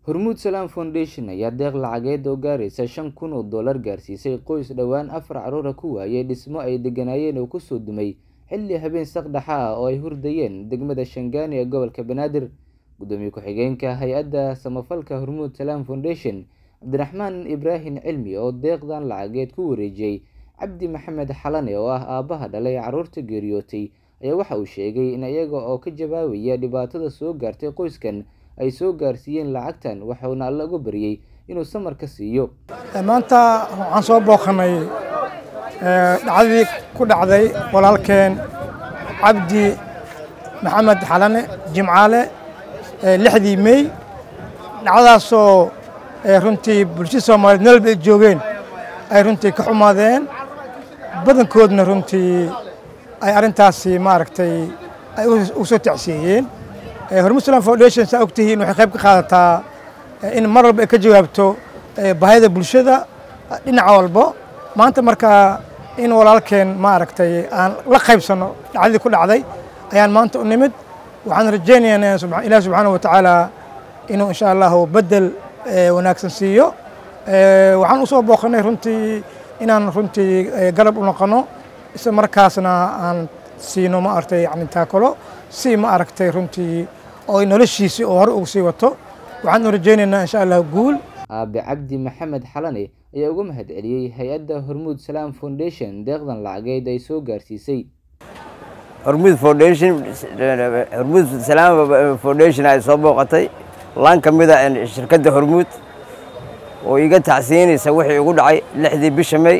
hormuud salaam foundation ayaa deeq lacageed oo gaaraysa shan kun oo dollar gaarsiisay qoys dhowaan afar caruura ku waayay dhismo ay deganaayeen oo kusoo dumay xilli habeen saqdhaxa ah oo ay hurdayeen degmada shangaani ee gobolka banaadir gudoomiye ku-xigeenka hay-adda samafalka hormuud salaam foundation cabdiraxmaan ibraahim cilmi oo deeqdan lacageed ku wareejiyey cabdi maxamed xalane oo ah aabbaha dhalay caruurta geeriyootay ayaa waxa uu sheegay in iyaga oo ka jawaabaya dhibaatada soo gaartay qoyskan ay soo gaarsiiyeen lacagtan waxauna alla uga baryey inuu samar ka siiyo maanta waxaan soo booqanay dhacdadii ku dhacday walaalkeen cabdi maxamed xalane jimcaale lixdii mey dhacdadaasoo runtii bulshada soomaaliyeed meel ba ay joogeen ay runtii ka xumaadeen badankoodna runtii ay arrintaasi maaragtay ay u soo tacsiyeeyeen hormuud salam foundation saa ogtihiin waxay qayb ka qaadataa in mar walba ay ka jawaabto baahida bulshada dhinaca walbo maanta markaa in walaalkeen maaragtay aan la qaybsanno dhacdadii ku dhacday ayaan maanta u nimid waxaan rajaynayaa ilaah subxaana wa tacaala inuu insha allahu bedel wanaagsan siiyo waxaan u soo booqanay runtii inaan runtii garab u noqono isla markaasna aan siino ma aragtay yani taakalo si ma aragtay runtii oo noloshiisii oo hore ugu sii wato waxaan u rajaynaynaa insha allah guul aabe cabdi maxamed xalane ayaa uga mahad celiyey hay-adda hormuud salaam foundation deeqdan lacageed ay soo gaarsiisay hormuud foundation hormuud salaam foundation ay soo booqatay laan ka mid a shirkadda hormuud oo iga tacsiinaysa wixii igu dhacay lixdii bisha may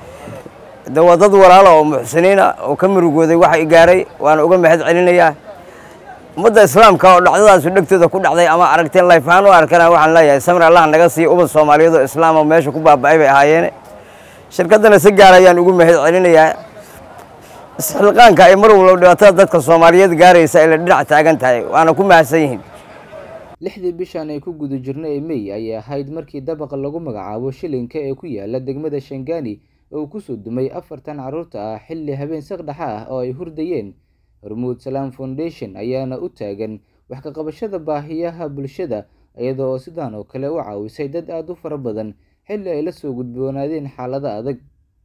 de waa dad walaala oo muxsiniina oo ka murugooday waxa i gaaray waana uga mahad celinayaa ummadda islaamka oo dhacdadaasu dhegtooda ku dhacday ama aragteen layfahaan u arkana waxaan leeyahay samir allah naga siiyo ubad soomaaliyeed oo islaam oo meesha ku baaba'ay bay ahaayeene shirkaddana si gaar ayaan ugu mahad celinayaa isxilqaanka ay mar walba dhibaatada dadka soomaaliyeed gaaraysa ay la dhinac taagan tahay waana ku mahadsan yihiin lixdii bishan ay ku guda jirno ee mey ayay ahayd markii dabaqa lagu magacaabo shilinka ee ku yaala degmada shangaani oo uu kusoo dumay afartan carruurta ah xilli habeen saqdhaxa ah oo ay hurdayeen hormuud salaam foundation ayaana u taagan wax ka qabashada baahiyaha bulshada iyada oo sidaan oo kale u caawisay dad aada u fara badan xilli ay la soo gudboonaadeen xaalada adag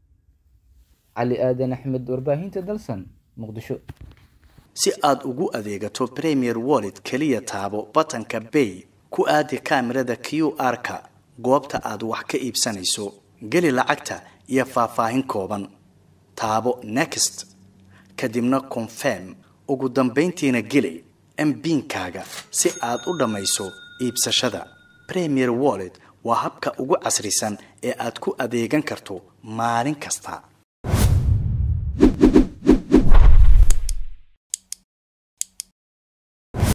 cali aadan axmed warbaahinta dalsan muqdisho si aad ugu adeegato premier wallet keliya taabo batanka bay ku aadi kaamirada q r-ka goobta aad wax ka iibsanayso geli lacagta iyo faahfaahin kooban taabo next kadibna confirm ugu dambayntiina geli mbiinkaaga si aad u dhammayso iibsashada premier wallet waa habka ugu casrisan ee aad ku adeegan karto maalin kasta